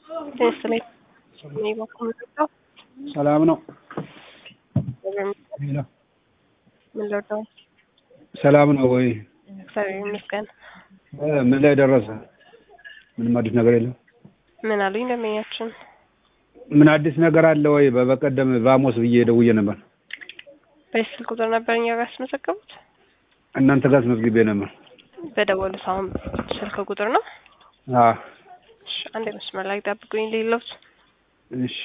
ይስጥልኝ። እኔ በኩል የምጠጣው ሰላም ነው። ምን ልወደው ሰላም ነው ወይ? እግዚአብሔር ይመስገን። እ ምን ላይ ደረሰ? ምንም አዲስ ነገር የለም። ምን አሉኝ ደንበኛችን? ምን አዲስ ነገር አለ ወይ? በበቀደም ቫሞስ ብዬ ደውዬ ነበር። በዚህ ስልክ ቁጥር ነበር እኛ ጋር ያስመዘገቡት። እናንተ ጋር አስመዝግቤ ነበር። በደወሉት አሁን ስልክ ቁጥር ነው። አ እሺ፣ አንድ መስመር ላይ ጠብቁኝ። ሌሎች እሺ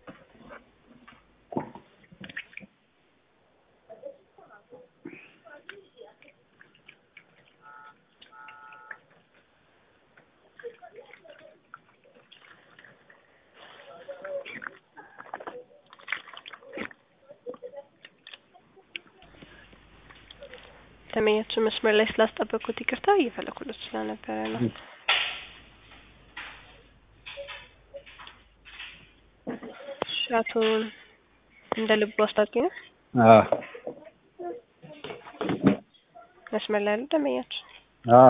ደንበኛችን መስመር ላይ ስላስጠበቅኩት ይቅርታ እየፈለኩለት ስለነበረ ነው። እሺ፣ አቶ እንደ ልቡ አስታውቂ ነው አ መስመር ላይ ያሉ ደንበኛችን አ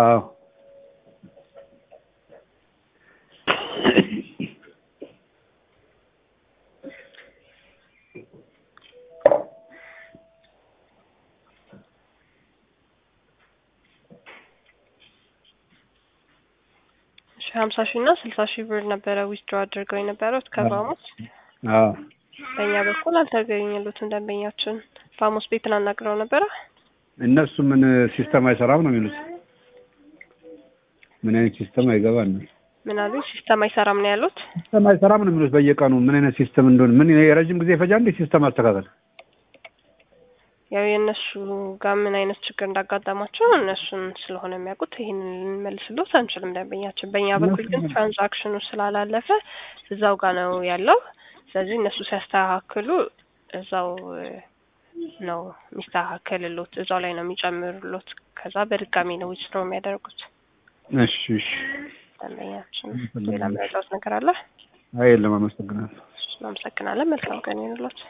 እሺ ሀምሳ ሺህ እና ስልሳ ሺህ ብር ነበረ ዊዝድሮ አድርገው የነበረው ከቫሞስ አ በእኛ በኩል አልተገኘሉትም። ደንበኛችን ቫሞስ ቤትን አናግረው ነበረ። እነሱ ምን ሲስተም አይሰራም ነው የሚሉት። ምን አይነት ሲስተም አይገባም ነው ምን አሉ? ሲስተም አይሰራም ነው ያሉት። ሲስተም አይሰራም ነው የሚሉት። በየቀኑ ምን አይነት ሲስተም እንደሆነ ምን የረጅም ጊዜ ይፈጃል እንዴ ሲስተም አስተካከል? ያው የእነሱ ጋር ምን አይነት ችግር እንዳጋጠማቸው እነሱን ስለሆነ የሚያውቁት ይህንን ልንመልስሎት አንችልም። ደንበኛችን በእኛ በኩል ግን ትራንዛክሽኑ ስላላለፈ እዛው ጋር ነው ያለው። ስለዚህ እነሱ ሲያስተካክሉ እዛው ነው የሚስተካከልሎት፣ እዛው ላይ ነው የሚጨምሩሎት። ከዛ በድጋሚ ነው ዊዝድሮ የሚያደርጉት። እሺ እሺ። ደንበኛችን ሌላ የሚያጫውት ነገር አለ? አይ የለም፣ አመሰግናለሁ። እናመሰግናለን። መልካም ቀን ይሁንልዎት።